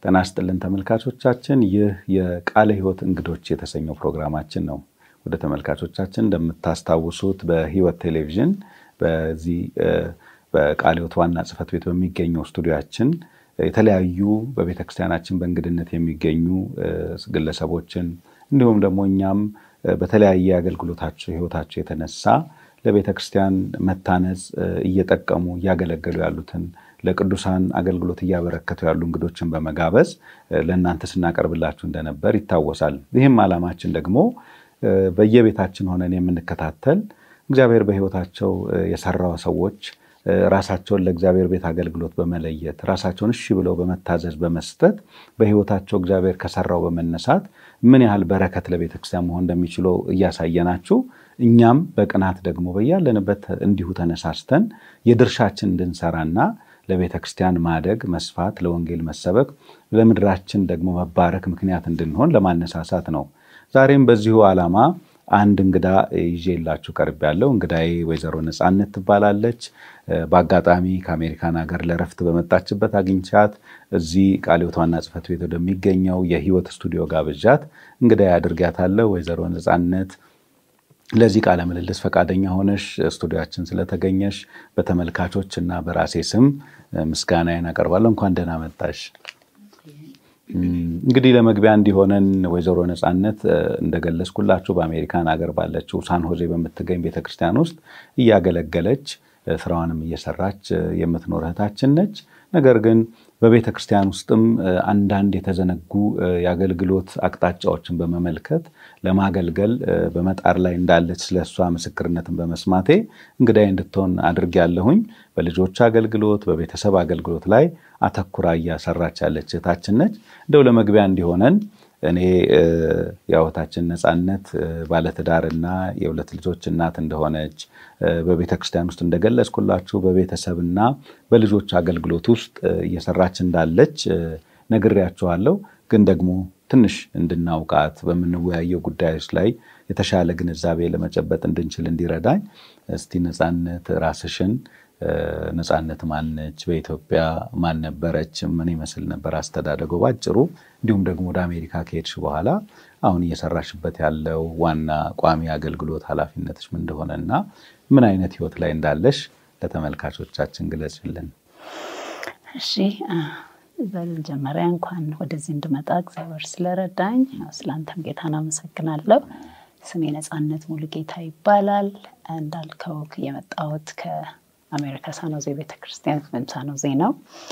ጤና ይስጥልን ተመልካቾቻችን፣ ይህ የቃለ ሕይወት እንግዶች የተሰኘው ፕሮግራማችን ነው። ወደ ተመልካቾቻችን እንደምታስታውሱት በሕይወት ቴሌቪዥን በዚህ በቃለ ሕይወት ዋና ጽሕፈት ቤት በሚገኘው ስቱዲያችን የተለያዩ በቤተ ክርስቲያናችን በእንግድነት የሚገኙ ግለሰቦችን እንዲሁም ደግሞ እኛም በተለያየ አገልግሎታቸው ሕይወታቸው የተነሳ ለቤተ ክርስቲያን መታነጽ እየጠቀሙ እያገለገሉ ያሉትን ለቅዱሳን አገልግሎት እያበረከቱ ያሉ እንግዶችን በመጋበዝ ለእናንተ ስናቀርብላችሁ እንደነበር ይታወሳል። ይህም ዓላማችን ደግሞ በየቤታችን ሆነን የምንከታተል እግዚአብሔር በሕይወታቸው የሰራው ሰዎች ራሳቸውን ለእግዚአብሔር ቤት አገልግሎት በመለየት ራሳቸውን እሺ ብለው በመታዘዝ በመስጠት በሕይወታቸው እግዚአብሔር ከሰራው በመነሳት ምን ያህል በረከት ለቤተ ክርስቲያን መሆን እንደሚችለው እያሳየናችሁ እኛም በቅናት ደግሞ በያለንበት እንዲሁ ተነሳስተን የድርሻችን እንድንሰራና ለቤተ ክርስቲያን ማደግ፣ መስፋት፣ ለወንጌል መሰበክ፣ ለምድራችን ደግሞ መባረክ ምክንያት እንድንሆን ለማነሳሳት ነው። ዛሬም በዚሁ ዓላማ አንድ እንግዳ ይዤላችሁ ቀርብ ያለው እንግዳዬ ወይዘሮ ነፃነት ትባላለች። በአጋጣሚ ከአሜሪካን ሀገር ለረፍት በመጣችበት አግኝቻት እዚህ ቃለ ሕይወት ዋና ጽሕፈት ቤት ወደሚገኘው የሕይወት ስቱዲዮ ጋብዣት እንግዳዬ አድርጊያታለሁ። ወይዘሮ ነፃነት ለዚህ ቃለ ምልልስ ፈቃደኛ ሆነሽ ስቱዲያችን ስለተገኘሽ በተመልካቾች እና በራሴ ስም ምስጋናዬን አቀርባለሁ። እንኳን ደህና መጣሽ። እንግዲህ ለመግቢያ እንዲሆነን ወይዘሮ ነፃነት እንደገለጽኩላችሁ በአሜሪካን ሀገር ባለችው ሳን ሆዜ በምትገኝ ቤተክርስቲያን ውስጥ እያገለገለች ስራዋንም እየሰራች የምትኖር እህታችን ነች። ነገር ግን በቤተ ክርስቲያን ውስጥም አንዳንድ የተዘነጉ የአገልግሎት አቅጣጫዎችን በመመልከት ለማገልገል በመጣር ላይ እንዳለች ስለሷ ምስክርነትን በመስማቴ እንግዳዬ እንድትሆን አድርጌያለሁኝ። በልጆች አገልግሎት፣ በቤተሰብ አገልግሎት ላይ አተኩራ እያሰራች ያለች እህታችን ነች። እንደው ለመግቢያ እንዲሆነን እኔ የእህታችን ነፃነት ባለትዳርና የሁለት ልጆች እናት እንደሆነች በቤተ ክርስቲያን ውስጥ እንደገለጽኩላችሁ በቤተሰብና በልጆች አገልግሎት ውስጥ እየሰራች እንዳለች ነግሬያችኋለሁ። ግን ደግሞ ትንሽ እንድናውቃት በምንወያየው ጉዳዮች ላይ የተሻለ ግንዛቤ ለመጨበጥ እንድንችል እንዲረዳኝ እስቲ ነፃነት ራስሽን ነፃነት ማነች? በኢትዮጵያ ማን ነበረች? ምን ይመስል ነበር አስተዳደገው ባጭሩ፣ እንዲሁም ደግሞ ወደ አሜሪካ ከሄድሽ በኋላ አሁን እየሰራሽበት ያለው ዋና ቋሚ አገልግሎት ኃላፊነትሽ ምን እንደሆነ እና ምን አይነት ህይወት ላይ እንዳለሽ ለተመልካቾቻችን ግለጽልን። እሺ፣ በመጀመሪያ እንኳን ወደዚህ እንድመጣ እግዚአብሔር ስለረዳኝ ስለአንተም ጌታን አመሰግናለሁ። ስሜ ነፃነት ሙሉጌታ ይባላል። እንዳልከው የመጣሁት አሜሪካ ሳኖዜ ቤተክርስቲያን ወይም ሳኖዜ ነው።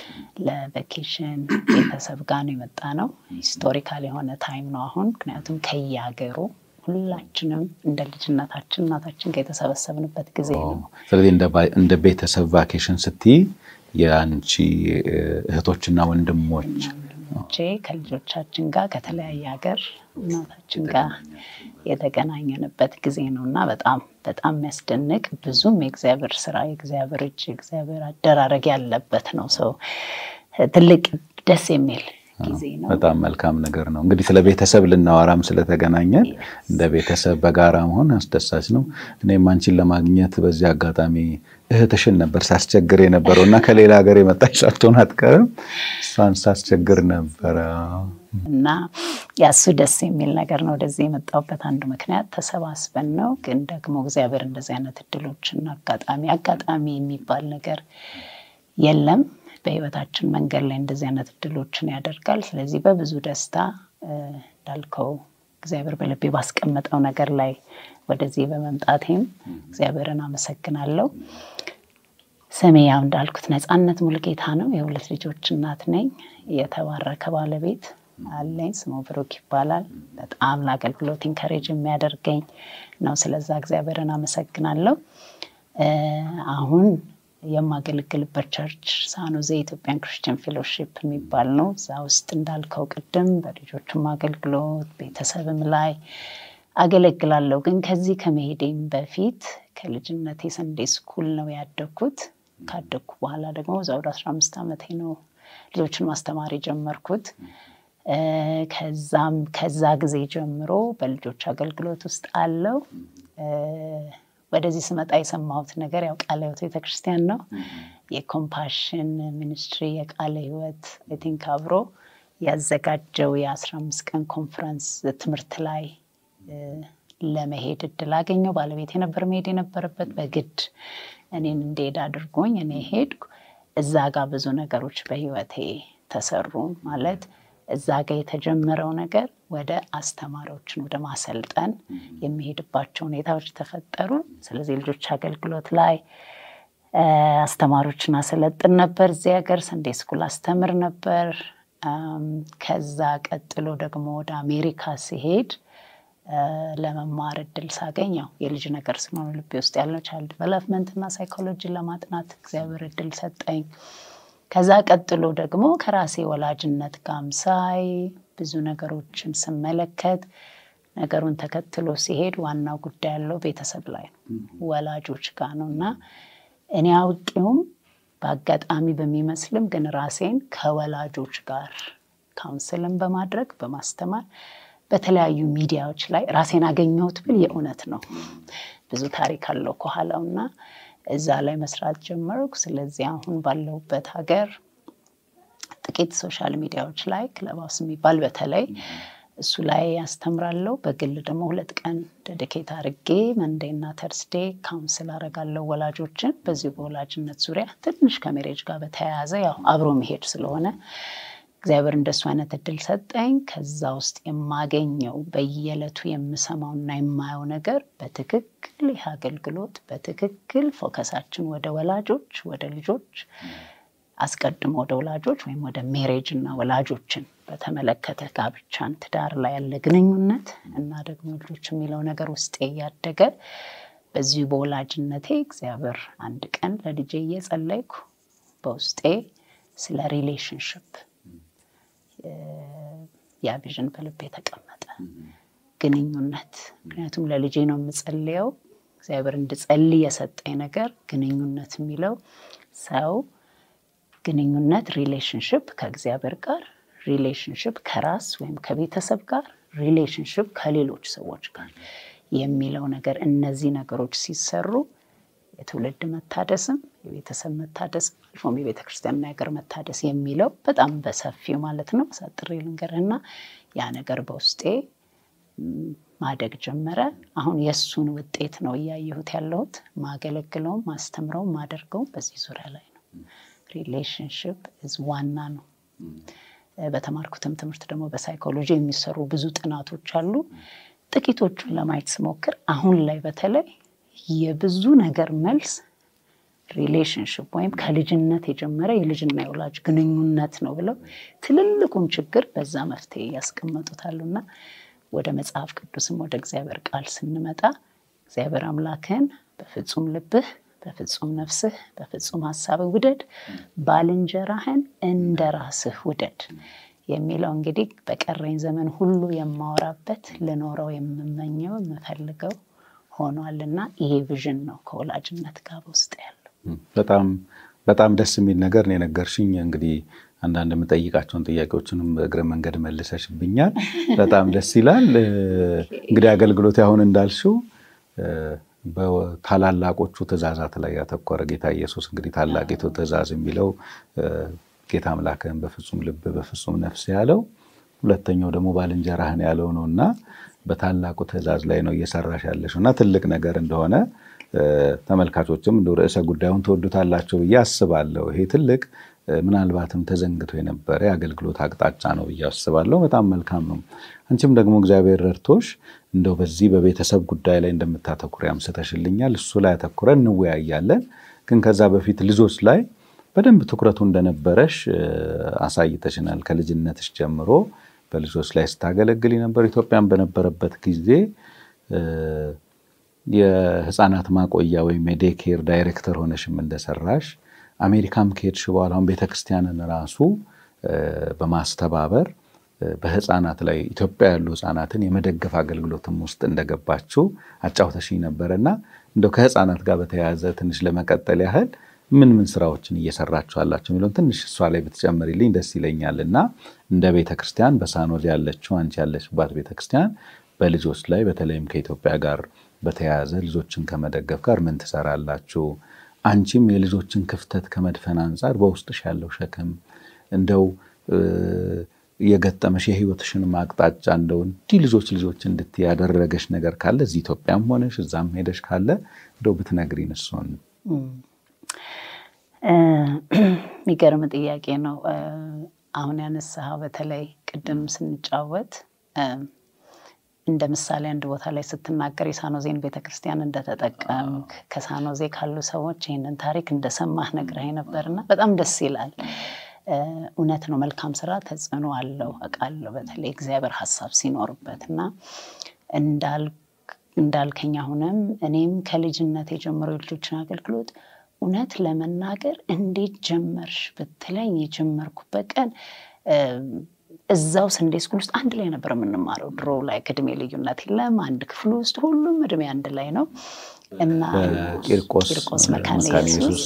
ለቬኬሽን ቤተሰብ ጋር ነው የመጣ ነው። ሂስቶሪካል የሆነ ታይም ነው አሁን። ምክንያቱም ከየሀገሩ ሁላችንም እንደ ልጅነታችን እናታችን ጋር የተሰበሰብንበት ጊዜ ነው። ስለዚህ እንደ ቤተሰብ ቫኬሽን ስትይ የአንቺ እህቶችና ወንድሞች ወንድሞቼ ከልጆቻችን ጋር ከተለያየ ሀገር እናታችን ጋር የተገናኘንበት ጊዜ ነው እና በጣም በጣም የሚያስደንቅ ብዙም የእግዚአብሔር ስራ የእግዚአብሔር እጅ የእግዚአብሔር አደራረግ ያለበት ነው። ሰው ትልቅ ደስ የሚል ጊዜ ነው። በጣም መልካም ነገር ነው። እንግዲህ ስለ ቤተሰብ ልናወራም ስለተገናኘን እንደ ቤተሰብ በጋራ መሆን አስደሳች ነው። እኔም አንቺን ለማግኘት በዚህ አጋጣሚ እህትሽን ነበር ሳስቸግር የነበረው እና ከሌላ ሀገር የመጣች ሳትሆን አትቀርም። እሷን ሳስቸግር ነበረ እና ያሱ ደስ የሚል ነገር ነው። ወደዚህ የመጣሁበት አንዱ ምክንያት ተሰባስበን ነው። ግን ደግሞ እግዚአብሔር እንደዚህ አይነት እድሎችን አጋጣሚ አጋጣሚ የሚባል ነገር የለም በህይወታችን መንገድ ላይ እንደዚህ አይነት እድሎችን ያደርጋል። ስለዚህ በብዙ ደስታ እንዳልከው እግዚአብሔር በልቤ ባስቀመጠው ነገር ላይ ወደዚህ በመምጣቴም እግዚአብሔርን አመሰግናለሁ። ስሜ ያው እንዳልኩት ነፃነት ሙሉጌታ ነው። የሁለት ልጆች እናት ነኝ። የተባረከ ባለቤት አለኝ። ስሙ ብሩክ ይባላል። በጣም ለአገልግሎት ኢንከሬጅ የሚያደርገኝ ነው። ስለዛ እግዚአብሔርን አመሰግናለሁ። አሁን የማገለግልበት ቸርች ሳኖዜ ኢትዮጵያን ክርስቲያን ፌሎሺፕ የሚባል ነው። እዛ ውስጥ እንዳልከው ቅድም በልጆችም አገልግሎት ቤተሰብም ላይ አገለግላለሁ። ግን ከዚህ ከመሄዴም በፊት ከልጅነቴ ሰንዴ ስኩል ነው ያደግኩት። ካደግኩ በኋላ ደግሞ እዛ ወደ አስራ አምስት ዓመቴ ነው ልጆችን ማስተማር የጀመርኩት። ከዛም ከዛ ጊዜ ጀምሮ በልጆች አገልግሎት ውስጥ አለው። ወደዚህ ስመጣ የሰማሁት ነገር ያው ቃለ ሕይወት ቤተክርስቲያን ነው። የኮምፓሽን ሚኒስትሪ የቃለ ሕይወት አይ ቲንክ አብሮ ያዘጋጀው የአስራ አምስት ቀን ኮንፈረንስ ትምህርት ላይ ለመሄድ እድል አገኘው። ባለቤት የነበር መሄድ የነበረበት በግድ እኔን እንደሄድ አድርጎኝ እኔ ሄድኩ። እዛ ጋር ብዙ ነገሮች በህይወቴ ተሰሩ። ማለት እዛ ጋር የተጀመረው ነገር ወደ አስተማሪዎችን ወደ ማሰልጠን የሚሄድባቸው ሁኔታዎች ተፈጠሩ። ስለዚህ ልጆች አገልግሎት ላይ አስተማሪዎችን አሰለጥን ነበር። እዚህ ሀገር ሰንዴ ስኩል አስተምር ነበር። ከዛ ቀጥሎ ደግሞ ወደ አሜሪካ ሲሄድ ለመማር እድል ሳገኝ ያው የልጅ ነገር ስለሆነ ልቤ ውስጥ ያለው ቻይልድ ዲቨሎፕመንት እና ሳይኮሎጂን ለማጥናት እግዚአብሔር እድል ሰጠኝ። ከዛ ቀጥሎ ደግሞ ከራሴ ወላጅነት ጋም ሳይ ብዙ ነገሮችን ስመለከት ነገሩን ተከትሎ ሲሄድ ዋናው ጉዳይ ያለው ቤተሰብ ላይ ነው፣ ወላጆች ጋር ነው እና እኔ አውቄውም በአጋጣሚ በሚመስልም ግን ራሴን ከወላጆች ጋር ካውንስልን በማድረግ በማስተማር በተለያዩ ሚዲያዎች ላይ ራሴን አገኘሁት ብል የእውነት ነው። ብዙ ታሪክ አለው ከኋላው እና እዛ ላይ መስራት ጀመርኩ። ስለዚህ አሁን ባለሁበት ሀገር ጥቂት ሶሻል ሚዲያዎች ላይ ክለባውስ የሚባል በተለይ እሱ ላይ ያስተምራለሁ። በግል ደግሞ ሁለት ቀን ደድኬት አርጌ መንዴ እና ተርስዴ ካውንስል አረጋለሁ ወላጆችን በዚሁ በወላጅነት ዙሪያ ትንሽ ከሜሬጅ ጋር በተያያዘ ያው አብሮ መሄድ ስለሆነ እግዚአብሔር እንደሱ አይነት እድል ሰጠኝ። ከዛ ውስጥ የማገኘው በየዕለቱ የምሰማውና የማየው ነገር በትክክል ይህ አገልግሎት በትክክል ፎከሳችን ወደ ወላጆች ወደ ልጆች አስቀድሞ ወደ ወላጆች ወይም ወደ ሜሬጅ እና ወላጆችን በተመለከተ ጋብቻን፣ ትዳር ላይ ያለ ግንኙነት እና ደግሞ ልጆች የሚለው ነገር ውስጤ እያደገ በዚሁ በወላጅነቴ እግዚአብሔር አንድ ቀን ለልጄ እየጸለይኩ በውስጤ ስለ ሪሌሽንሽፕ ያ ቪዥን በልቤ የተቀመጠ ግንኙነት። ምክንያቱም ለልጄ ነው የምጸልየው። እግዚአብሔር እንድጸልይ የሰጠኝ ነገር ግንኙነት የሚለው ሰው ግንኙነት ሪሌሽንሽፕ ከእግዚአብሔር ጋር፣ ሪሌሽንሽፕ ከራስ ወይም ከቤተሰብ ጋር፣ ሪሌሽንሽፕ ከሌሎች ሰዎች ጋር የሚለው ነገር እነዚህ ነገሮች ሲሰሩ የትውልድ መታደስም የቤተሰብ መታደስም አልፎም የቤተ ክርስቲያንና የሀገር መታደስ የሚለው በጣም በሰፊው ማለት ነው። አሳጥሬ ልንገርህና ያ ነገር በውስጤ ማደግ ጀመረ። አሁን የእሱን ውጤት ነው እያየሁት ያለሁት። ማገለግለውም ማስተምረውም ማደርገውም በዚህ ዙሪያ ላይ ነው። ሪሌሽንሽፕ እዝ ዋና ነው። በተማርኩትም ትምህርት ደግሞ በሳይኮሎጂ የሚሰሩ ብዙ ጥናቶች አሉ። ጥቂቶቹን ለማየት ስሞክር አሁን ላይ በተለይ የብዙ ነገር መልስ ሪሌሽንሽፕ ወይም ከልጅነት የጀመረ የልጅና የወላጅ ግንኙነት ነው ብለው ትልልቁን ችግር በዛ መፍትሄ ያስቀመጡታሉና ወደ መጽሐፍ ቅዱስም ወደ እግዚአብሔር ቃል ስንመጣ እግዚአብሔር አምላክህን በፍጹም ልብህ፣ በፍጹም ነፍስህ፣ በፍጹም ሀሳብህ ውደድ፣ ባልንጀራህን እንደ ራስህ ውደድ የሚለው እንግዲህ በቀረኝ ዘመን ሁሉ የማወራበት ልኖረው የምመኘው የምፈልገው ሆኗል እና ይሄ ቪዥን ነው ከወላጅነት ጋር በውስጥ ያለው። በጣም በጣም ደስ የሚል ነገር ነው የነገርሽኝ። እንግዲህ አንዳንድ የምጠይቃቸውን ጥያቄዎችንም በእግረ መንገድ መልሰሽብኛል። በጣም ደስ ይላል። እንግዲህ አገልግሎት አሁን እንዳልሽው በታላላቆቹ ትእዛዛት ላይ ያተኮረ ጌታ ኢየሱስ እንግዲህ ታላቂቱ ትእዛዝ የሚለው ጌታ አምላክህን በፍጹም ልብ በፍጹም ነፍስ ያለው፣ ሁለተኛው ደግሞ ባልንጀራህን ያለው ነው እና በታላቁ ትእዛዝ ላይ ነው እየሰራሽ ያለሽው እና ትልቅ ነገር እንደሆነ ተመልካቾችም እንደ ርዕሰ ጉዳዩን ትወዱታላቸው ብዬ አስባለሁ። ይሄ ትልቅ ምናልባትም ተዘንግቶ የነበረ የአገልግሎት አቅጣጫ ነው ብዬ አስባለሁ። በጣም መልካም ነው። አንቺም ደግሞ እግዚአብሔር ረድቶሽ እንደው በዚህ በቤተሰብ ጉዳይ ላይ እንደምታተኩሪ አምስተሽልኛል። እሱ ላይ አተኩረን እንወያያለን። ግን ከዛ በፊት ልጆች ላይ በደንብ ትኩረቱ እንደነበረሽ አሳይተሽናል። ከልጅነትሽ ጀምሮ በልጆች ላይ ስታገለግል ነበር። ኢትዮጵያን በነበረበት ጊዜ የህፃናት ማቆያ ወይም የዴኬር ዳይሬክተር ሆነሽም እንደሰራሽ አሜሪካም ከሄድሽ በኋላ አሁን ቤተክርስቲያንን ራሱ በማስተባበር በህፃናት ላይ ኢትዮጵያ ያሉ ህፃናትን የመደገፍ አገልግሎትም ውስጥ እንደገባችው አጫውተሽኝ ነበረ እና እንደው ከህፃናት ጋር በተያያዘ ትንሽ ለመቀጠል ያህል ምን ምን ስራዎችን እየሰራችሁ አላቸው የሚለውን ትንሽ እሷ ላይ ብትጨምሪልኝ ደስ ይለኛል እና እንደ ቤተክርስቲያን በሳኖዝ ያለችው አንቺ ያለችባት ቤተክርስቲያን በልጆች ላይ በተለይም ከኢትዮጵያ ጋር በተያያዘ ልጆችን ከመደገፍ ጋር ምን ትሰራላችሁ? አንቺም የልጆችን ክፍተት ከመድፈን አንጻር በውስጥሽ ያለው ሸክም እንደው የገጠመሽ የህይወትሽን አቅጣጫ እንደው እንዲህ ልጆች ልጆች እንድትይ ያደረገሽ ነገር ካለ እዚህ ኢትዮጵያም ሆነሽ እዛም ሄደሽ ካለ እንደው ብትነግሪን እሱን። የሚገርም ጥያቄ ነው። አሁን ያነሳኸው በተለይ ቅድም ስንጫወት እንደ ምሳሌ አንድ ቦታ ላይ ስትናገር የሳኖዜን ቤተክርስቲያን እንደተጠቀምክ ከሳኖዜ ካሉ ሰዎች ይህንን ታሪክ እንደሰማህ ነግረኸኝ ነበርና በጣም ደስ ይላል። እውነት ነው። መልካም ስራ ተጽዕኖ አለው አውቃለሁ። በተለይ እግዚአብሔር ሀሳብ ሲኖርበት እና እንዳልከኝ አሁንም እኔም ከልጅነት የጀምሮ የልጆችን አገልግሎት እውነት ለመናገር እንዴት ጀመርሽ ብትለኝ የጀመርኩበት ቀን እዛው ሰንዴ ስኩል ውስጥ አንድ ላይ ነበር የምንማረው። ድሮ ላይ ከእድሜ ልዩነት የለም። አንድ ክፍል ውስጥ ሁሉም እድሜ አንድ ላይ ነው እና ቂርቆስ መካነ ኢየሱስ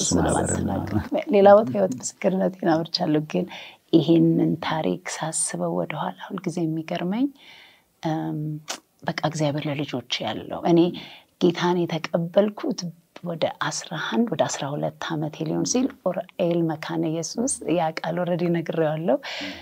ሌላ ቦታ ህይወት ምስክርነቴን አውርቻለሁ። ግን ይሄንን ታሪክ ሳስበው ወደኋላ ሁልጊዜ የሚገርመኝ በቃ እግዚአብሔር ለልጆች ያለው እኔ ጌታን የተቀበልኩት ወደ አስራ አንድ ወደ አስራ ሁለት ዓመት ሊሆን ሲል ኦራኤል መካነ ኢየሱስ ያ ቃል ወረዲ ነግሬዋለሁ።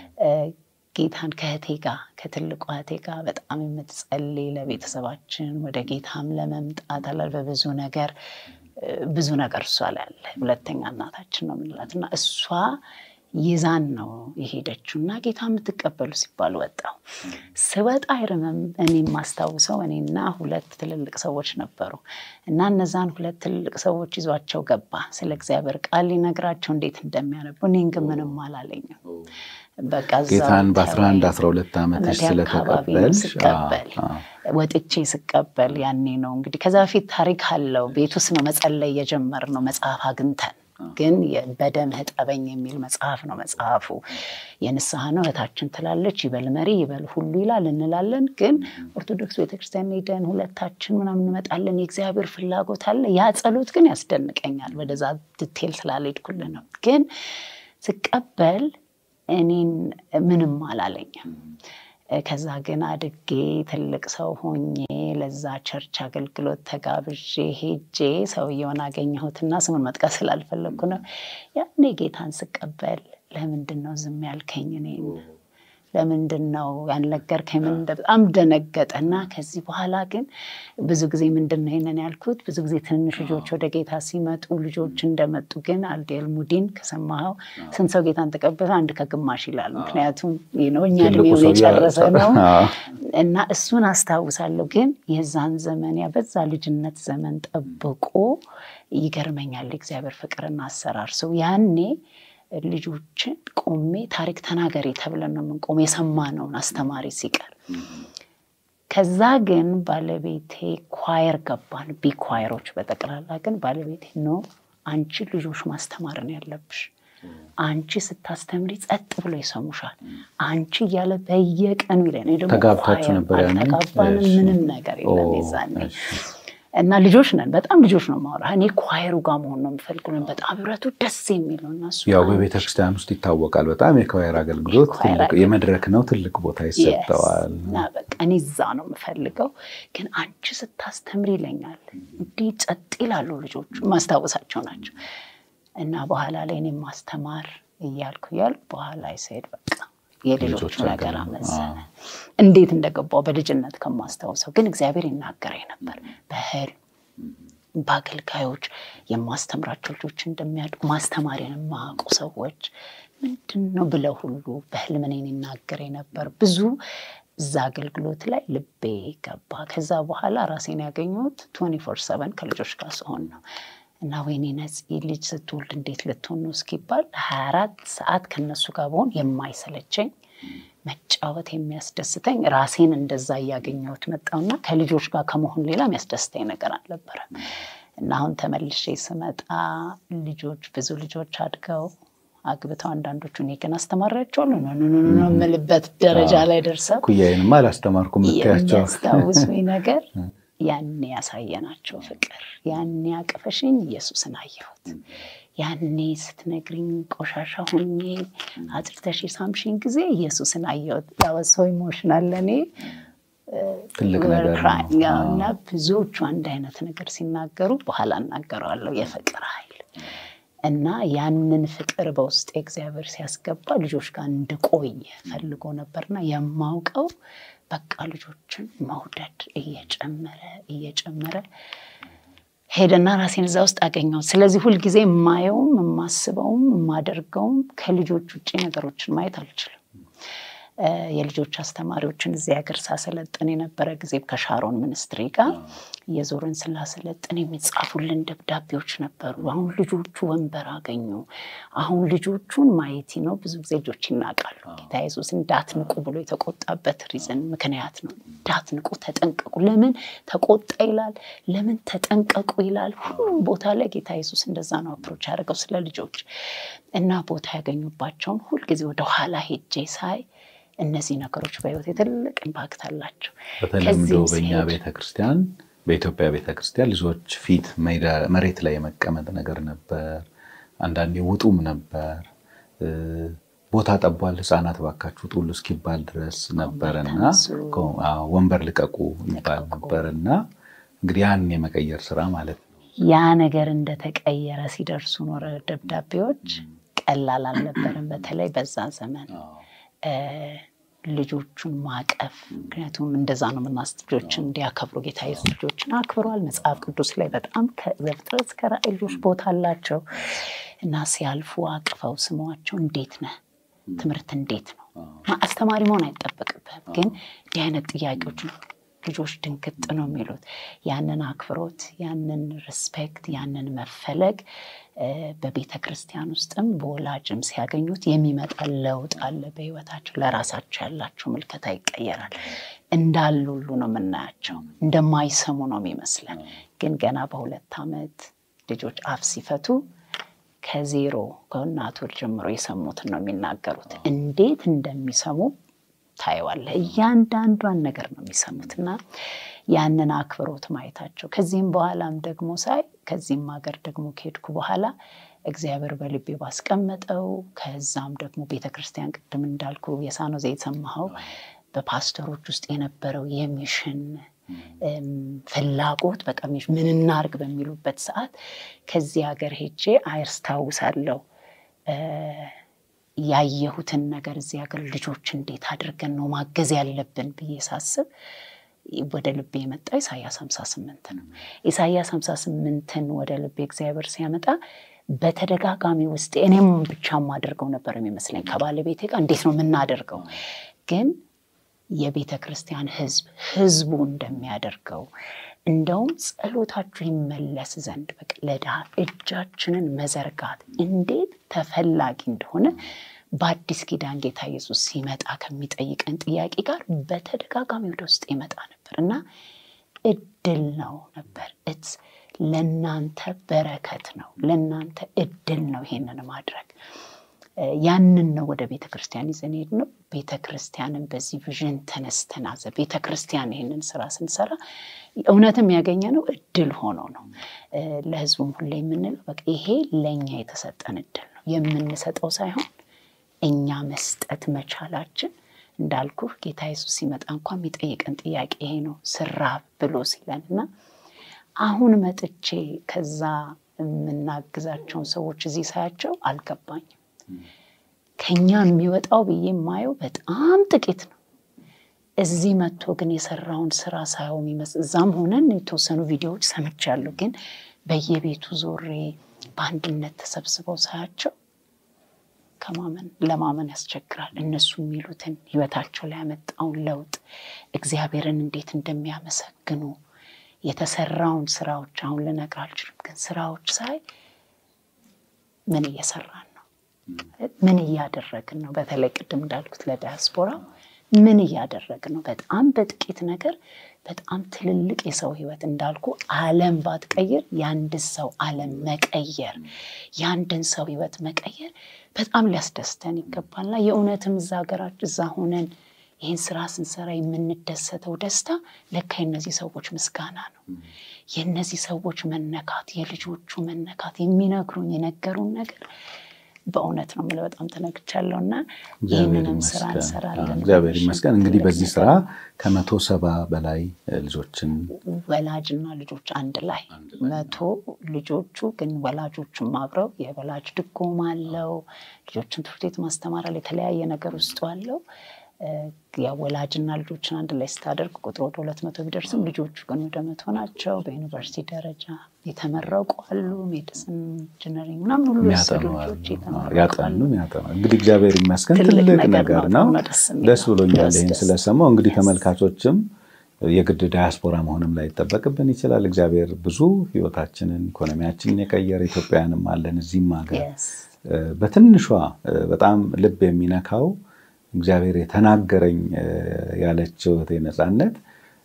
ጌታን ከእህቴ ጋር ከትልቋ እህቴ ጋር በጣም የምትጸልይ ለቤተሰባችን ወደ ጌታም ለመምጣት አላል በብዙ ነገር ብዙ ነገር እሷ ላይ አለ። ሁለተኛ እናታችን ነው የምንላት እና እሷ ይዛን ነው የሄደችው እና ጌታ የምትቀበሉ ሲባል ወጣው ስወጣ አይርምም። እኔ የማስታውሰው እኔና ሁለት ትልልቅ ሰዎች ነበሩ እና እነዛን ሁለት ትልልቅ ሰዎች ይዟቸው ገባ ስለ እግዚአብሔር ቃል ሊነግራቸው እንዴት እንደሚያነቡ። እኔን ግን ምንም አላለኝም። በቃ ጌታን በ11 12 ዓመትሽ ስለተቀበልሽ ስቀበል ወጥቼ ስቀበል ያኔ ነው እንግዲህ ከዛ በፊት ታሪክ አለው። ቤት ውስጥ ነው መጸለይ የጀመርነው መጽሐፍ አግኝተን ግን በደምህ እጠበኝ የሚል መጽሐፍ ነው። መጽሐፉ የንስሐ ነው። እህታችን ትላለች ይበል መሪ ይበል ሁሉ ይላል እንላለን። ግን ኦርቶዶክስ ቤተክርስቲያን ሄደን ሁለታችን ምናምን እንመጣለን። የእግዚአብሔር ፍላጎት አለ። ያ ጸሎት ግን ያስደንቀኛል። ወደዛ ዲቴል ስላልሄድኩልህ ነው። ግን ስቀበል እኔን ምንም አላለኝም። ከዛ ግን አድጌ ትልቅ ሰው ሆኜ ለዛ ቸርች አገልግሎት ተጋብዤ ሄጄ ሰውየውን አገኘሁትና ስሙን መጥቀስ ስላልፈለግኩ ነው። ያኔ ጌታን ስቀበል ለምንድን ነው ዝም ያልከኝ? እኔን ለምንድን ነው ያልነገርከኝ? ምን በጣም ደነገጠና ከዚህ በኋላ ግን ብዙ ጊዜ ምንድን ነው ይሄንን ያልኩት፣ ብዙ ጊዜ ትንንሽ ልጆች ወደ ጌታ ሲመጡ ልጆች እንደመጡ ግን አልዴል ሙዲን ከሰማኸው ስንት ሰው ጌታን ተቀበለ? አንድ ከግማሽ ይላል። ምክንያቱም እኛ እድሜውን የጨረሰ ነው እና እሱን አስታውሳለሁ። ግን የዛን ዘመን ያ በዛ ልጅነት ዘመን ጠብቆ ይገርመኛል የእግዚአብሔር ፍቅርና አሰራር ሰው ያኔ ልጆችን ቆሜ ታሪክ ተናገሪ ተብለን ነው የምንቆም የሰማነውን አስተማሪ ሲቀር። ከዛ ግን ባለቤቴ ኳየር ገባን፣ ቢ ኳየሮች በጠቅላላ ግን ባለቤቴ ነው አንቺ ልጆች ማስተማርን ያለብሽ አንቺ ስታስተምሪ ጸጥ ብሎ ይሰሙሻል። አንቺ እያለ በየቀኑ ይለን ደግሞ ተጋብታችሁ ነበር? አልተጋባንም፣ ምንም ነገር የለም የዛኔ እና ልጆች ነን። በጣም ልጆች ነው ማውራ እኔ ኳየሩ ጋር መሆን ነው የምፈልገው። በጣም ህብረቱ ደስ የሚል ነው። እና ያው በቤተክርስቲያን ውስጥ ይታወቃል። በጣም የኳየር አገልግሎት የመድረክ ነው፣ ትልቅ ቦታ ይሰጠዋል። እና በቃ እኔ እዛ ነው የምፈልገው። ግን አንቺ ስታስተምር ይለኛል። እንዲህ ጸጥ ይላሉ ልጆቹ፣ ማስታወሳቸው ናቸው። እና በኋላ ላይ እኔ ማስተማር እያልኩ እያልኩ በኋላ ይሰሄድ በቃ የልጆቹ ነገር አመዘነ። እንዴት እንደገባው በልጅነት ከማስታውሰው ግን እግዚአብሔር ይናገረኝ ነበር በህልም በአገልጋዮች የማስተምራቸው ልጆች እንደሚያድጉ ማስተማሪን የማያውቁ ሰዎች ምንድን ነው ብለው ሁሉ በህልም እኔን ይናገረኝ ነበር። ብዙ እዛ አገልግሎት ላይ ልቤ ገባ። ከዛ በኋላ ራሴን ያገኘሁት ቱዌንቲ ፎር ሰቨን ከልጆች ጋር ስሆን ነው እና ወይኔ ነፂ ልጅ ስትወልድ እንዴት ልትሆን ነው እስኪባል ሀያ አራት ሰዓት ከነሱ ጋር በሆን የማይሰለቸኝ መጫወት የሚያስደስተኝ ራሴን እንደዛ እያገኘሁት መጣውና ከልጆች ጋር ከመሆን ሌላ የሚያስደስተኝ ነገር አልነበረም። እና አሁን ተመልሼ ስመጣ ልጆች ብዙ ልጆች አድገው አግብተው አንዳንዶቹ እኔ ግን አስተማሪያቸዋለሁ ነው የምልበት ደረጃ ላይ ደርሰው ኩያዬንማ አላስተማርኩም የምትያቸው የሚያስታውሱኝ ነገር ያኔ ያሳየናቸው ፍቅር ያኔ አቅፈሽኝ ኢየሱስን አየሁት። ያኔ ስትነግሪኝ ቆሻሻ ሆኜ አጥርተሽ የሳምሽኝ ጊዜ ኢየሱስን አየሁት። ያወሰው ኢሞሽናል ለእኔ ትልቅ ነገር ነው እና ብዙዎቹ አንድ አይነት ነገር ሲናገሩ በኋላ እናገረዋለሁ የፍቅር ኃይል እና ያንን ፍቅር በውስጥ እግዚአብሔር ሲያስገባ ልጆች ጋር እንድቆይ ፈልጎ ነበርና የማውቀው በቃ ልጆችን መውደድ እየጨመረ እየጨመረ ሄደና ራሴን እዛ ውስጥ አገኘሁት። ስለዚህ ሁልጊዜ የማየውም የማስበውም የማደርገውም ከልጆች ውጭ ነገሮችን ማየት አልችልም። የልጆች አስተማሪዎችን እዚህ ሀገር ሳሰለጥን የነበረ ጊዜ ከሻሮን ሚኒስትሪ ጋር የዞርን ስላሰለጥን የሚጻፉልን ደብዳቤዎች ነበሩ። አሁን ልጆቹ ወንበር አገኙ። አሁን ልጆቹን ማየት ነው። ብዙ ጊዜ ልጆች ይናቃሉ። ጌታ ኢየሱስ እንዳትንቁ ብሎ የተቆጣበት ሪዝን ምክንያት ነው። እንዳትንቁ፣ ተጠንቀቁ። ለምን ተቆጣ ይላል? ለምን ተጠንቀቁ ይላል? ሁሉም ቦታ ላይ ጌታ ኢየሱስ እንደዛ ነው አፕሮች ያደርገው ስለ ልጆች እና ቦታ ያገኙባቸውን ሁልጊዜ ወደኋላ ሄጄ ሳይ እነዚህ ነገሮች በህይወት ትልቅ ኢምፓክት አላቸው። በተለምዶ በእኛ ቤተክርስቲያን በኢትዮጵያ ቤተክርስቲያን ልጆች ፊት መሬት ላይ የመቀመጥ ነገር ነበር። አንዳንዴ ውጡም ነበር። ቦታ ጠቧል፣ ህፃናት ባካችሁ ጡሉ እስኪባል ድረስ ነበርና ወንበር ልቀቁ ይባል ነበርና እንግዲህ ያን የመቀየር ስራ ማለት ነው። ያ ነገር እንደተቀየረ ሲደርሱ ኖረ ደብዳቤዎች ቀላል አልነበረም። በተለይ በዛ ዘመን ልጆቹን ማቀፍ ምክንያቱም እንደዛ ነው ምናስ ልጆችን እንዲያከብሩ ጌታ ኢየሱስ ልጆችን አክብሯል። መጽሐፍ ቅዱስ ላይ በጣም ከዘፍጥረት እስከ ራዕይ ልጆች ቦታ አላቸው እና ሲያልፉ አቅፈው ስሟቸው እንዴት ነህ፣ ትምህርት እንዴት ነው። አስተማሪ መሆን አይጠበቅብህም፣ ግን እንዲህ አይነት ጥያቄዎች ነው ልጆች ድንግጥ ነው የሚሉት። ያንን አክብሮት፣ ያንን ሪስፔክት፣ ያንን መፈለግ በቤተ ክርስቲያን ውስጥም በወላጅም ሲያገኙት የሚመጣ ለውጥ አለ በህይወታቸው። ለራሳቸው ያላቸው ምልከታ ይቀየራል። እንዳሉ ሁሉ ነው የምናያቸው። እንደማይሰሙ ነው የሚመስለን። ግን ገና በሁለት ዓመት ልጆች አፍ ሲፈቱ ከዜሮ ከእናቱ ጀምሮ የሰሙትን ነው የሚናገሩት። እንዴት እንደሚሰሙ ታየዋለህ። እያንዳንዷን ነገር ነው የሚሰሙት እና ያንን አክብሮት ማየታቸው ከዚህም በኋላም ደግሞ ሳይ ከዚህም ሀገር ደግሞ ከሄድኩ በኋላ እግዚአብሔር በልቤ ባስቀመጠው ከዛም ደግሞ ቤተክርስቲያን ቅድም እንዳልኩ የሳኖዜ የሰማኸው በፓስተሮች ውስጥ የነበረው የሚሽን ፍላጎት በቃ ምን እናርግ በሚሉበት ሰዓት ከዚህ ሀገር ሄጄ አያስታውሳለሁ ያየሁትን ነገር እዚህ ሀገር ልጆች እንዴት አድርገን ነው ማገዝ ያለብን ብዬ ሳስብ ወደ ልቤ የመጣ ኢሳያስ 58 ነው። ኢሳያስ 58ን ወደ ልቤ እግዚአብሔር ሲያመጣ በተደጋጋሚ ውስጥ እኔም ብቻ የማደርገው ነበር የሚመስለኝ ከባለቤቴ ጋር እንዴት ነው የምናደርገው ግን የቤተ ክርስቲያን ህዝብ ህዝቡ እንደሚያደርገው እንደውም ጸሎታችሁ ይመለስ ዘንድ በቃ ለድሃ እጃችንን መዘርጋት እንዴት ተፈላጊ እንደሆነ በአዲስ ኪዳን ጌታ ኢየሱስ ሲመጣ ከሚጠይቀን ጥያቄ ጋር በተደጋጋሚ ወደ ውስጥ ይመጣ ነበር እና እድል ነው ነበር እትስ ለእናንተ በረከት ነው፣ ለእናንተ እድል ነው ይሄንን ማድረግ። ያንን ነው ወደ ቤተ ክርስቲያን ይዘን ሄድ ነው። ቤተ ክርስቲያንን በዚህ ቪዥን ተነስተን አዘ ቤተ ክርስቲያን ይህንን ስራ ስንሰራ እውነትም ያገኘ ነው እድል ሆኖ ነው። ለህዝቡም ሁሌ የምንለው በቃ ይሄ ለእኛ የተሰጠን እድል ነው የምንሰጠው ሳይሆን እኛ መስጠት መቻላችን እንዳልኩ ጌታ ኢየሱስ ሲመጣ እንኳ የሚጠይቀን ጥያቄ ይሄ ነው ስራብ ብሎ ሲለን እና አሁን መጥቼ ከዛ የምናግዛቸውን ሰዎች እዚህ ሳያቸው አልገባኝም። ከኛ የሚወጣው ብዬ የማየው በጣም ጥቂት ነው። እዚህ መጥቶ ግን የሰራውን ስራ ሳየው የሚመስል እዛም ሆነን የተወሰኑ ቪዲዮዎች ሰምቻለሁ። ግን በየቤቱ ዞሬ በአንድነት ተሰብስበው ሳያቸው ከማመን ለማመን ያስቸግራል። እነሱ የሚሉትን ህይወታቸው ላይ ያመጣውን ለውጥ እግዚአብሔርን እንዴት እንደሚያመሰግኑ የተሰራውን ስራዎች አሁን ልነግር አልችልም። ግን ስራዎች ሳይ ምን እየሰራን ነው? ምን እያደረግን ነው? በተለይ ቅድም እንዳልኩት ለዳያስፖራው ምን እያደረግን ነው? በጣም በጥቂት ነገር በጣም ትልልቅ የሰው ህይወት እንዳልኩ ዓለም ባትቀይር የአንድን ሰው ዓለም መቀየር የአንድን ሰው ህይወት መቀየር በጣም ሊያስደስተን ይገባልና የእውነትም እዛ ሀገራችን እዛ ሆነን ይህን ስራ ስንሰራ የምንደሰተው ደስታ ለካ የነዚህ ሰዎች ምስጋና ነው። የነዚህ ሰዎች መነካት፣ የልጆቹ መነካት የሚነግሩን የነገሩን ነገር በእውነት ነው የምልህ በጣም ተነግቻለሁ እና ይህንንም ስራ እንሰራለን። እግዚአብሔር ይመስገን። እንግዲህ በዚህ ስራ ከመቶ ሰባ በላይ ልጆችን ወላጅና ልጆች አንድ ላይ መቶ ልጆቹ ግን ወላጆቹም አብረው የወላጅ ድጎማ አለው። ልጆችን ትምህርት ቤት ማስተማር አለ። የተለያየ ነገር ውስጡ አለው። ወላጅና ልጆችን አንድ ላይ ስታደርግ ቁጥር ወደ ሁለት መቶ ቢደርስም ልጆቹ ግን ወደ መቶ ናቸው። በዩኒቨርሲቲ ደረጃ የተመረቁ አሉ። ሜዲሲን፣ ኢንጂነሪንግ ምናምን ሁሉ የወሰዱ ልጆች ያጠኑ ያጠኑ። እንግዲህ እግዚአብሔር ይመስገን ትልቅ ነገር ነው። ደስ ብሎኛል ይህን ስለሰማው። እንግዲህ ተመልካቾችም የግድ ዳያስፖራ መሆንም ላይ ይጠበቅብን ይችላል። እግዚአብሔር ብዙ ህይወታችንን ኢኮኖሚያችንን የቀየረ ኢትዮጵያውያንም አለን እዚህም ሀገር በትንሿ በጣም ልብ የሚነካው እግዚአብሔር የተናገረኝ ያለችው እህቴ ነፃነት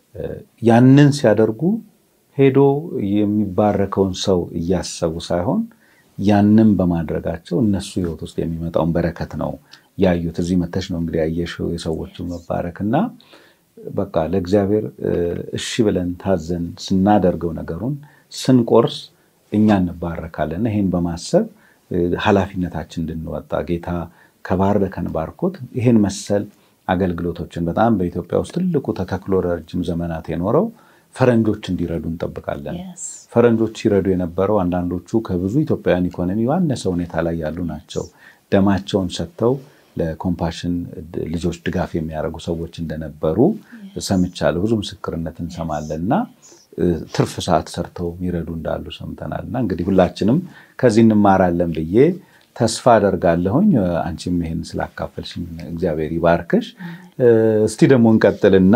ያንን ሲያደርጉ ሄዶ የሚባረከውን ሰው እያሰቡ ሳይሆን ያንን በማድረጋቸው እነሱ ህይወት ውስጥ የሚመጣውን በረከት ነው ያዩት። እዚህ መተሽ ነው እንግዲህ ያየሽው የሰዎቹ መባረክ እና በቃ ለእግዚአብሔር እሺ ብለን ታዘን ስናደርገው ነገሩን ስንቆርስ እኛ እንባረካለን። ይሄን በማሰብ ኃላፊነታችን እንድንወጣ ጌታ ከባረከን ባርኮት ይህን መሰል አገልግሎቶችን በጣም በኢትዮጵያ ውስጥ ትልቁ ተተክሎ ረጅም ዘመናት የኖረው ፈረንጆች እንዲረዱ እንጠብቃለን። ፈረንጆች ሲረዱ የነበረው አንዳንዶቹ ከብዙ ኢትዮጵያውያን ኢኮኖሚ ባነሰ ሁኔታ ላይ ያሉ ናቸው። ደማቸውን ሰጥተው ለኮምፓሽን ልጆች ድጋፍ የሚያደርጉ ሰዎች እንደነበሩ ሰምቻለሁ። ብዙ ምስክርነት እንሰማለን እና ትርፍ ሰዓት ሰርተው የሚረዱ እንዳሉ ሰምተናል። እና እንግዲህ ሁላችንም ከዚህ እንማራለን ብዬ ተስፋ አደርጋለሁኝ። አንቺም ይሄን ስላካፈልሽኝ እግዚአብሔር ይባርክሽ። እስቲ ደግሞ እንቀጥልና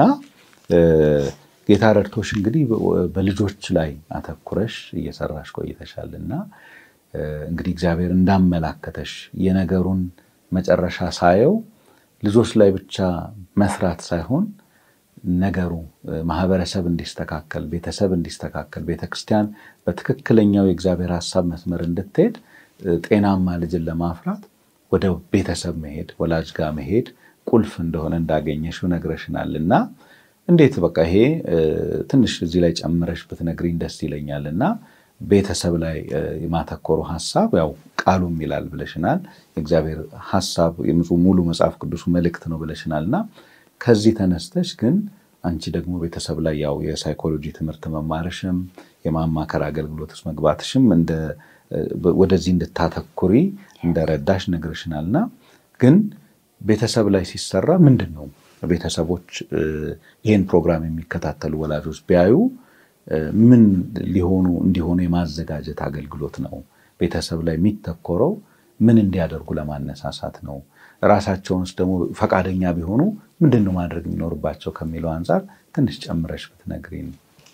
ጌታ ረድቶሽ እንግዲህ በልጆች ላይ አተኩረሽ እየሰራሽ ቆይተሻል እና እንግዲህ እግዚአብሔር እንዳመላከተሽ የነገሩን መጨረሻ ሳየው ልጆች ላይ ብቻ መስራት ሳይሆን ነገሩ ማህበረሰብ እንዲስተካከል፣ ቤተሰብ እንዲስተካከል፣ ቤተክርስቲያን በትክክለኛው የእግዚአብሔር ሀሳብ መስመር እንድትሄድ ጤናማ ልጅን ለማፍራት ወደ ቤተሰብ መሄድ ወላጅ ጋር መሄድ ቁልፍ እንደሆነ እንዳገኘሽው ነግረሽናል እና እንዴት በቃ ይሄ ትንሽ እዚህ ላይ ጨምረሽ ብትነግሪኝ ደስ ይለኛል እና ቤተሰብ ላይ የማተኮሩ ሀሳብ ያው ቃሉም ይላል ብለሽናል። የእግዚአብሔር ሀሳብ ሙሉ መጽሐፍ ቅዱሱ መልእክት ነው ብለሽናል እና ከዚህ ተነስተሽ ግን አንቺ ደግሞ ቤተሰብ ላይ ያው የሳይኮሎጂ ትምህርት መማርሽም የማማከር አገልግሎት ውስጥ መግባትሽም ወደዚህ እንድታተኩሪ እንደረዳሽ ነግርሽናል እና ግን ቤተሰብ ላይ ሲሰራ ምንድን ነው ቤተሰቦች ይህን ፕሮግራም የሚከታተሉ ወላጆች ቢያዩ ምን ሊሆኑ እንዲሆኑ የማዘጋጀት አገልግሎት ነው? ቤተሰብ ላይ የሚተኮረው ምን እንዲያደርጉ ለማነሳሳት ነው? ራሳቸውንስ ደግሞ ፈቃደኛ ቢሆኑ ምንድን ነው ማድረግ የሚኖርባቸው ከሚለው አንጻር ትንሽ ጨምረሽ ብትነግሪኝ።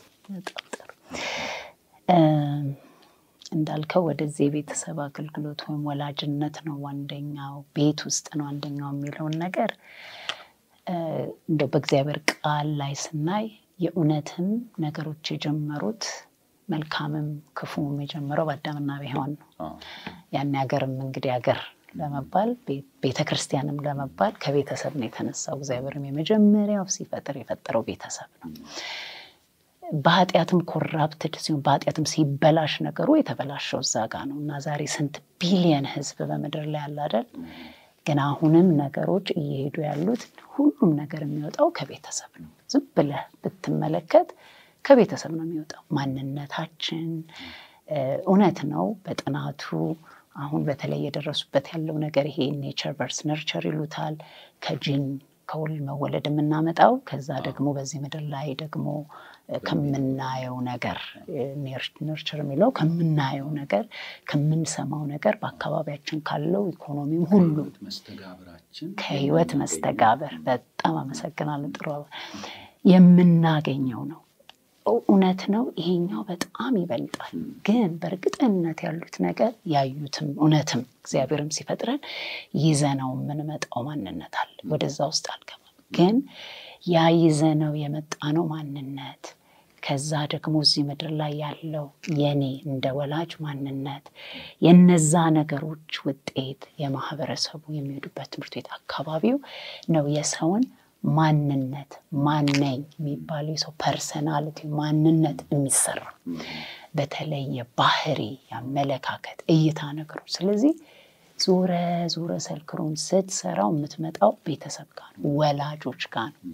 እንዳልከው ወደዚህ የቤተሰብ አገልግሎት ወይም ወላጅነት ነው አንደኛው፣ ቤት ውስጥ ነው አንደኛው የሚለውን ነገር እንደው በእግዚአብሔር ቃል ላይ ስናይ የእውነትም ነገሮች የጀመሩት መልካምም ክፉም የጀመረው በአዳምና በሔዋን ነው። ያን ሀገርም እንግዲህ ሀገር ለመባል ቤተ ክርስቲያንም ለመባል ከቤተሰብ ነው የተነሳው። እግዚአብሔርም የመጀመሪያው ሲፈጥር የፈጠረው ቤተሰብ ነው። በኃጢአትም ኮራፕትድ ሲሆን በኃጢአትም ሲበላሽ ነገሩ የተበላሸው እዛ ጋ ነው እና ዛሬ ስንት ቢሊየን ሕዝብ በምድር ላይ ያለ አይደል? ግን አሁንም ነገሮች እየሄዱ ያሉት ሁሉም ነገር የሚወጣው ከቤተሰብ ነው። ዝም ብለህ ብትመለከት ከቤተሰብ ነው የሚወጣው። ማንነታችን እውነት ነው። በጥናቱ አሁን በተለይ የደረሱበት ያለው ነገር ይሄ ኔቸር ቨርስ ነርቸር ይሉታል። ከጂን ከውል መወለድ የምናመጣው ከዛ ደግሞ በዚህ ምድር ላይ ደግሞ ከምናየው ነገር ነርቸር የሚለው ከምናየው ነገር ከምንሰማው ነገር በአካባቢያችን ካለው ኢኮኖሚም ሁሉ ከህይወት መስተጋበር በጣም አመሰግናለሁ። ጥሩ የምናገኘው ነው። እውነት ነው። ይሄኛው በጣም ይበልጣል። ግን በእርግጠኝነት ያሉት ነገር ያዩትም እውነትም እግዚአብሔርም ሲፈጥረን ይዘነው የምንመጣው ማንነት አለ። ወደዛ ውስጥ አልገባም። ግን ያ ይዘነው የመጣ ነው ማንነት ከዛ ደግሞ እዚህ ምድር ላይ ያለው የኔ እንደ ወላጅ ማንነት የነዛ ነገሮች ውጤት የማህበረሰቡ የሚሄዱበት ትምህርት ቤት አካባቢው ነው የሰውን ማንነት ማነኝ የሚባለው የሰው ፐርሰናሊቲ ማንነት የሚሰራ በተለይ የባህሪ የአመለካከት እይታ ነገሮች። ስለዚህ ዞረ ዞረ ሰርክሩን ስትሰራው የምትመጣው ቤተሰብ ጋር ነው፣ ወላጆች ጋር ነው።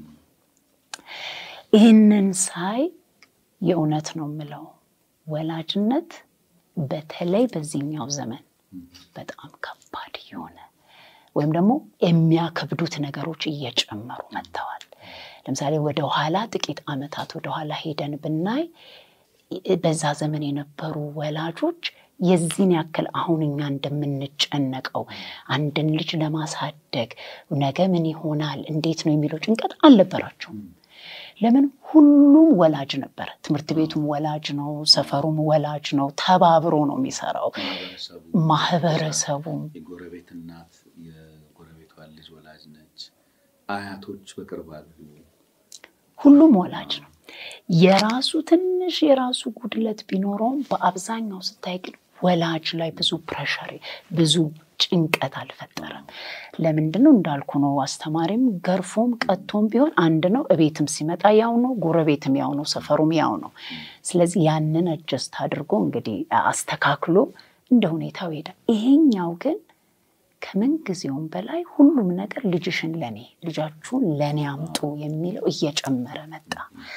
ይህንን ሳይ የእውነት ነው የምለው ወላጅነት በተለይ በዚህኛው ዘመን በጣም ከባድ የሆነ ወይም ደግሞ የሚያከብዱት ነገሮች እየጨመሩ መጥተዋል። ለምሳሌ ወደኋላ ጥቂት ዓመታት ወደኋላ ሄደን ብናይ በዛ ዘመን የነበሩ ወላጆች የዚህን ያክል አሁን እኛ እንደምንጨነቀው አንድን ልጅ ለማሳደግ ነገ ምን ይሆናል እንዴት ነው የሚለው ጭንቀት አልነበራቸውም። ለምን? ሁሉም ወላጅ ነበረ። ትምህርት ቤቱም ወላጅ ነው፣ ሰፈሩም ወላጅ ነው። ተባብሮ ነው የሚሰራው። ማህበረሰቡም የጎረቤት እናት የጎረቤቷ ልጅ ወላጅ ነች። አያቶች በቅርብ አሉ። ሁሉም ወላጅ ነው። የራሱ ትንሽ የራሱ ጉድለት ቢኖረውም በአብዛኛው ስታይ ግን ወላጅ ላይ ብዙ ፕሬሸር ብዙ ጭንቀት አልፈጠረም። ለምንድን ነው እንዳልኩ ነው። አስተማሪም ገርፎም ቀጥቶም ቢሆን አንድ ነው። እቤትም ሲመጣ ያው ነው፣ ጎረቤትም ያው ነው፣ ሰፈሩም ያው ነው። ስለዚህ ያንን አጀስት አድርጎ እንግዲህ አስተካክሎ እንደ ሁኔታው ይሄዳል። ይሄኛው ግን ከምን ጊዜውም በላይ ሁሉም ነገር ልጅሽን ለኔ ልጃችሁን ለኔ አምጡ የሚለው እየጨመረ መጣ።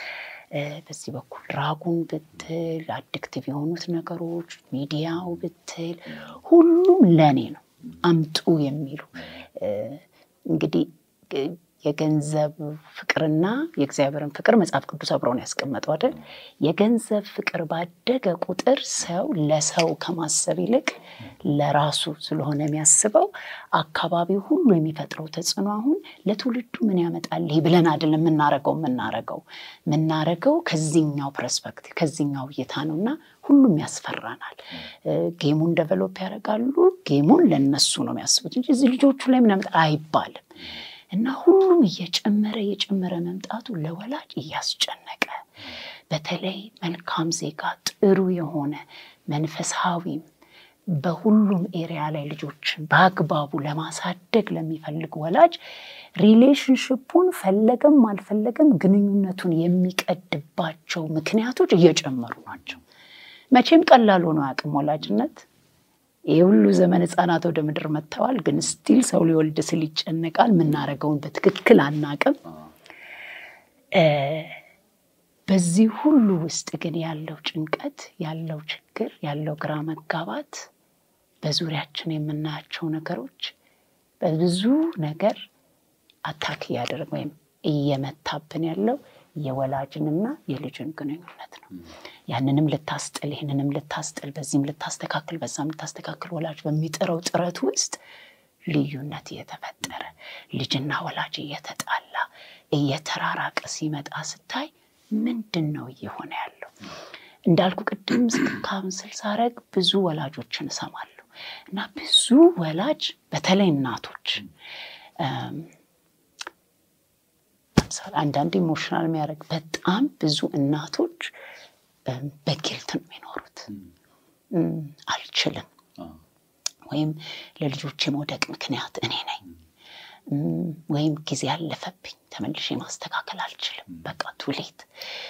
በዚህ በኩል ራጉን ብትል አዲክቲቭ የሆኑት ነገሮች ሚዲያው ብትል ሁሉም ለኔ ነው አምጡ የሚሉ እንግዲህ የገንዘብ ፍቅርና የእግዚአብሔርን ፍቅር መጽሐፍ ቅዱስ አብረውን ያስቀመጠው አይደል? የገንዘብ ፍቅር ባደገ ቁጥር ሰው ለሰው ከማሰብ ይልቅ ለራሱ ስለሆነ የሚያስበው አካባቢው ሁሉ የሚፈጥረው ተጽዕኖ አሁን ለትውልዱ ምን ያመጣል ይህ ብለን አይደለም የምናረገው የምናረገው የምናረገው ከዚህኛው ፐርስፔክቲቭ ከዚህኛው እይታ ነው እና ሁሉም ያስፈራናል። ጌሙን ደቨሎፕ ያደርጋሉ። ጌሙን ለነሱ ነው የሚያስቡት እንጂ እዚህ ልጆቹ ላይ ምን ያመጣል አይባልም። እና ሁሉም እየጨመረ እየጨመረ መምጣቱ ለወላጅ እያስጨነቀ በተለይ መልካም ዜጋ ጥሩ የሆነ መንፈሳዊም በሁሉም ኤሪያ ላይ ልጆችን በአግባቡ ለማሳደግ ለሚፈልግ ወላጅ ሪሌሽንሽፑን ፈለገም አልፈለገም ግንኙነቱን የሚቀድባቸው ምክንያቶች እየጨመሩ ናቸው። መቼም ቀላል ሆኖ አያውቅም ወላጅነት። ይህ ሁሉ ዘመን ህፃናት ወደ ምድር መጥተዋል። ግን ስቲል ሰው ሊወልድ ስል ይጨነቃል። የምናደርገውን በትክክል አናቅም። በዚህ ሁሉ ውስጥ ግን ያለው ጭንቀት፣ ያለው ችግር፣ ያለው ግራ መጋባት በዙሪያችን የምናያቸው ነገሮች በብዙ ነገር አታክ እያደረግ ወይም እየመታብን ያለው የወላጅንና የልጅን ግንኙነት ነው። ያንንም ልታስጥል ይህንንም ልታስጥል በዚህም ልታስተካክል በዛም ልታስተካክል ወላጅ በሚጥረው ጥረት ውስጥ ልዩነት እየተፈጠረ ልጅና ወላጅ እየተጣላ እየተራራቀ ሲመጣ ስታይ ምንድን ነው እየሆነ ያለው? እንዳልኩ ቅድም ካውንስል ሳረግ ብዙ ወላጆችን እሰማለሁ እና ብዙ ወላጅ በተለይ እናቶች ለምሳሌ አንዳንድ ኢሞሽናል የሚያደርግ በጣም ብዙ እናቶች በጊልት ነው የሚኖሩት። አልችልም ወይም ለልጆች የመውደቅ ምክንያት እኔ ነኝ ወይም ጊዜ ያለፈብኝ ተመልሼ ማስተካከል አልችልም፣ በቃ ቱሌት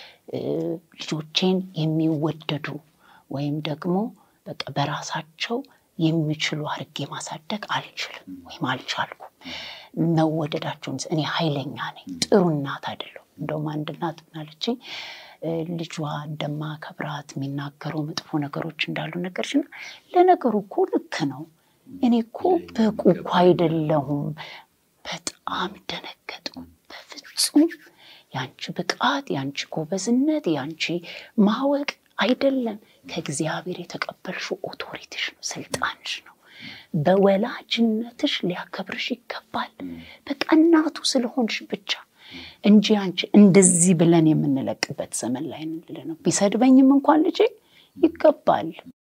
ልጆቼን የሚወደዱ ወይም ደግሞ በቃ በራሳቸው የሚችሉ አድርጌ ማሳደግ አልችልም ወይም አልቻልኩም። መወደዳቸውን እኔ ኃይለኛ ነኝ፣ ጥሩ እናት አይደለሁም። እንደውም አንድ እናት ምናለችኝ ልጇ እንደማከብራት የሚናገረው መጥፎ ነገሮች እንዳሉ ነገርሽና ለነገሩ እኮ ልክ ነው። እኔ እኮ በቁ እኮ አይደለሁም። በጣም ደነገጥኩ። በፍጹም ያንቺ ብቃት፣ ያንቺ ጎበዝነት፣ ያንቺ ማወቅ አይደለም ከእግዚአብሔር የተቀበልሽው ኦቶሪቲሽ ነው፣ ስልጣንሽ ነው። በወላጅነትሽ ሊያከብርሽ ይገባል። በቃ እናቱ ስለሆንሽ ብቻ እንጂ አንቺ እንደዚህ ብለን የምንለቅበት ዘመን ላይ ነው። ቢሰድበኝም እንኳን ልጄ ይገባል